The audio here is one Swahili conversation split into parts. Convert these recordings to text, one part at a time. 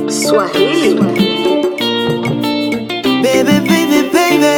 Swahili. Baby, baby, baby.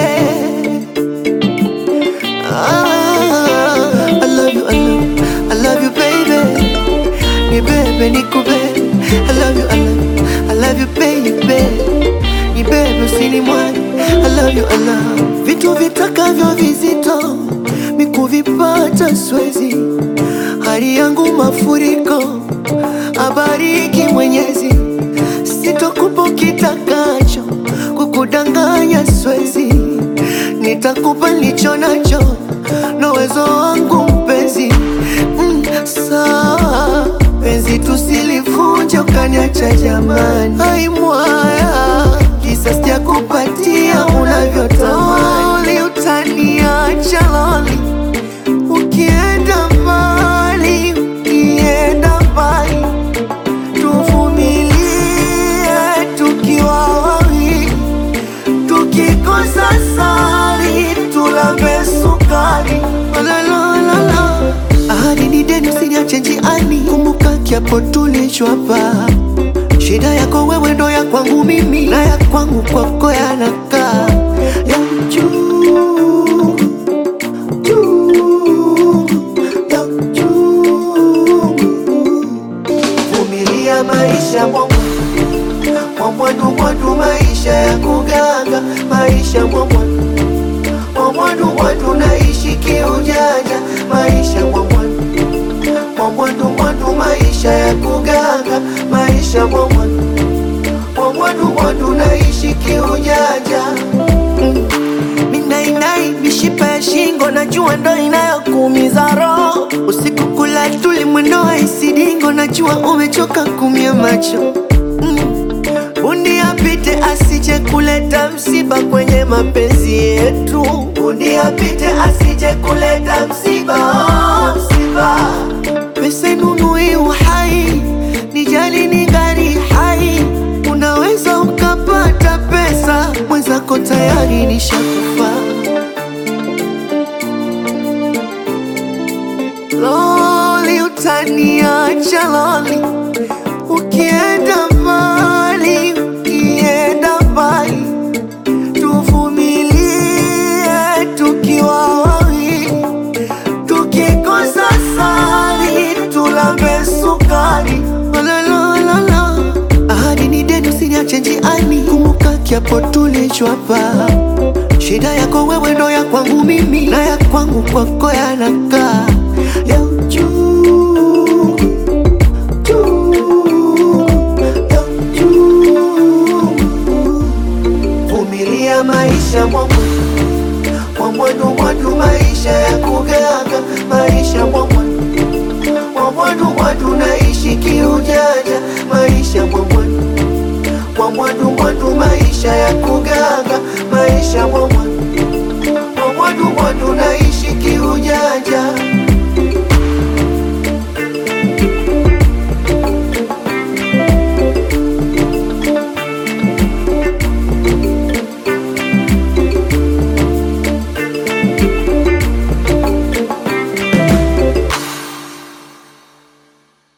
Ah, I love you, I love, I love you, baby. Ni bebe, ni kubebe. I love you, I love, I love you, baby. Ni bebe, usini mwani. I love you, I love. Vitu vitakavyo vizito mikuvipata swezi, hali yangu mafuriko, abariki Mwenyezi, sitokupa kitakacho, kukudanganya swezi, nitakupa nilicho nacho na uwezo wangu mpenzi. Mm, sawa penzi, tusilivunje ukaniacha jamani, ai mwaya kisa sijakupatia unavyotamani, utaniacha loli ukienda mbali, ukienda mbali tuvumilie tukiwa wawili, tukikosa sali tulambe sukari. La, la, la, la. Ahadi ni deni, usiniache njiani, kumbuka kiapo tulichwapa. Shida yako wewe ndo ya kwangu mimi, na ya kwangu kwako yanakaa ya juu juu ya juu. Vumilia maisha mwangu mwamwadu mwadu, maisha ya kuganga, maisha mwamwadu mwamwadu mwadu, naishi kiujanja, maisha mwamwadu mwamwadu mwadu, maisha ya kuganga, maisha mwamwadu mwamwadu mwadu, naishi kiujanja mm. Minainai mishipa ya shingo, najua ndo inayokuumiza roho. Usiku kula tuli mwendo wa isidingo, najua umechoka kumia macho mm. Bundi apite asije kuleta msiba kwenye mapenzi yetu. Bundi apite asije kuleta msiba, oh, msiba. Pesa inunui uhai, nijali ni gari hai. Unaweza ukapata pesa, mwenzako tayari nishakufa. Loli, utaniacha loli, ukienda mbali, ukienda mbali, tuvumilie tukiwa wawili, tukikosa sali tulambe sukari. La, la, la, la. Ahadi ni deni, usiniache njiani, kumbuka kiapo tulichwapa. Shida yako wewe ndo ya kwangu mimi, na ya kwangu kwako yanakaa ya juu juu ya juu. Vumilia maisha mwangu mwamwadu mwadu, maisha ya kuganga, maisha mwamwadu mwamwadu mwadu, naishi kiujanja, maisha mwamwadu mwamwadu mwadu, maisha ya kuganga, maisha mwamwadu